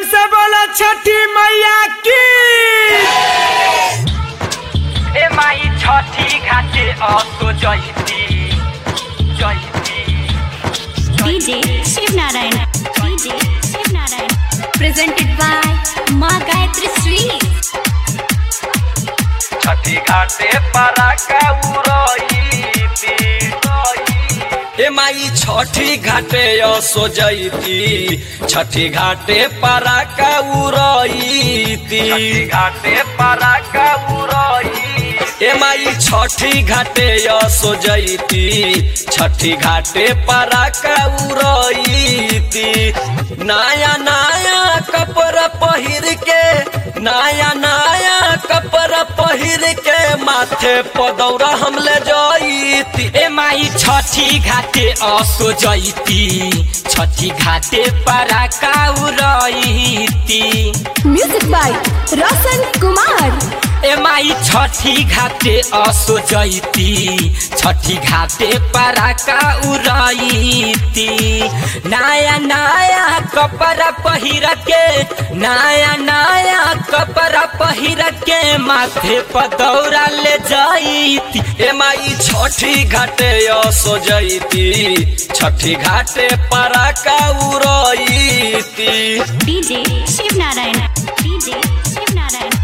से बोला छठी मैया की ए माई छठी घाटे असो जयती जयती DJ Shiv Narayan. DJ Shiv Narayan. Presented by Ma Gayatri Sweet. छठी घाटे पराका उड़ईती ए माई छठी घाटे असो जैती छठी घाटे पराका उड़ईती छठी घाटे पराका उड़ईती ए माई छठी घाटे असो जैती छठी घाटे पराका उड़ईती नया नया कपड़ा पहिर के नया नया कपड़ा पहिर के माथे पदौरा हम ले जईती ए माई छठी घाटे असो जयती छठी घाटे पराका उड़ईती म्यूजिक बाय रोशन कुमार ए माई छठी घाटे असो जयती छठी घाटे पराका उड़ईती नया नया कपड़ा पहिर के नया नया कपड़ा पहिर के माथे पर दौड़ा ले जईती ए माई छठी घाटे असो जैती छठी घाटे पराका उड़ईती DJ Shiv Narayan. DJ Shiv Narayan.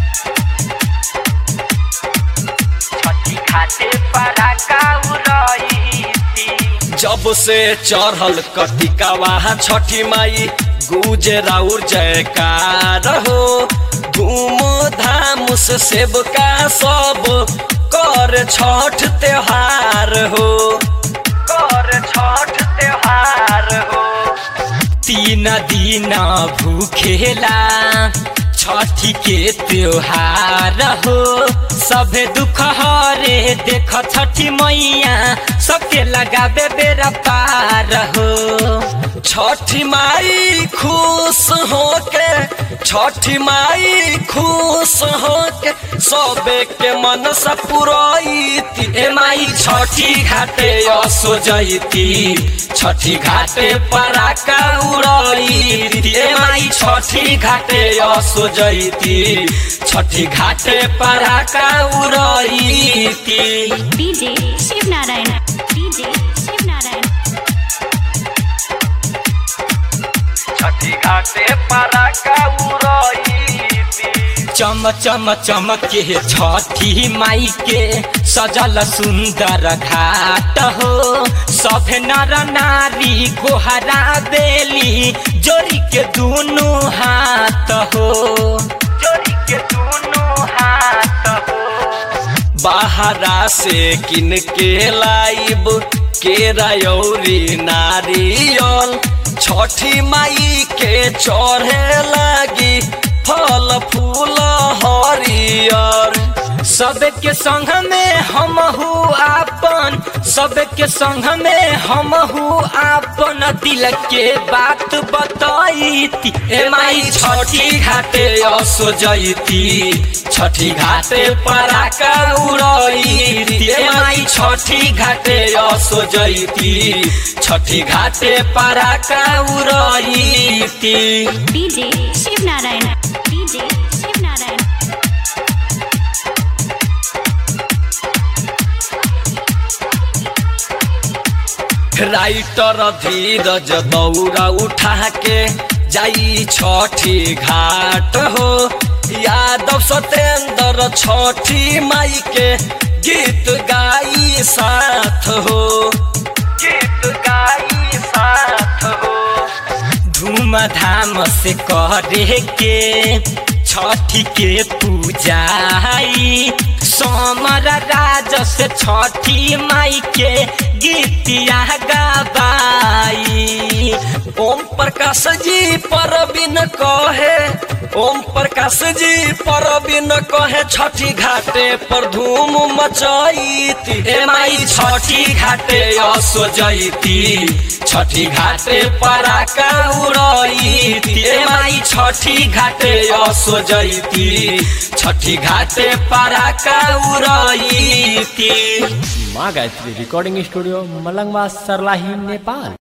छठी घाटे पराका उड़ईती जब से चढ़ल कटिकावा छठी माई गुजे राउर जयकार हो धूम धाम से सेवका सब कर छठ त्योहार हो कर छठ त्योहार हो तीन दिन भूखेला छठी के त्योहार हो सभे दुख हरे देख छठी मैया सबके लगाबे बेरा पार हो छठी माई खुश होके छठी माई खुश होके सबे के मन से पुरईती ए माई छठी घाटे असो जयती छठी घाटे पराका उड़ईती ए माई छठी घाटे असो जयती छठी घाटे पराका उड़ईती DJ Shiv Narayan. DJ Shiv Narayan. छठी घाटे पराका उड़ईती चम चम चमक के छठी माई के सजल सुंदर घाट हो सब नर नारी गोहरा बेली जोड़ी के दोनों हाथ हो जोड़ी के दोनों हाथ हो बाहरा से किन के लाइब केरा यौरी नारियल छठी माई के चढ़े लगी फल फूल हरियर सबके संग में हम आपन सबके संग में हम आपन दिल के बात बताईती ए माई छठी घाटे असो जईती छठी घाटे पराका उड़ईती ए माई छठी घाटे असो जईती छठी घाटे पराका उड़ईती DJ Shiv Narayan. DJ Shiv Narayan. Writer Dheeraj दौरा उठा के जाई छठी घाट हो यादव सतेंद्र छठी माई के गीत गाई साथ हो गीत गाई साथ हो धूमधाम से करे के छठी के पूजाई सोमर राज से छठी माई के गीतिया गबाई ओम प्रकाश जी परबिन कहे ओम प्रकाश जी परबिन कहे छठी घाटे पर धूम मचाईती ए माई छठी घाटे असो जईती छठी घाटे पराका उड़ईती ए माई छठी घाटे असो जईती छठी घाटे पराका उड़ईती माँ गायत्री रिकॉर्डिंग स्टूडियो मलंगवा सरलाही नेपाल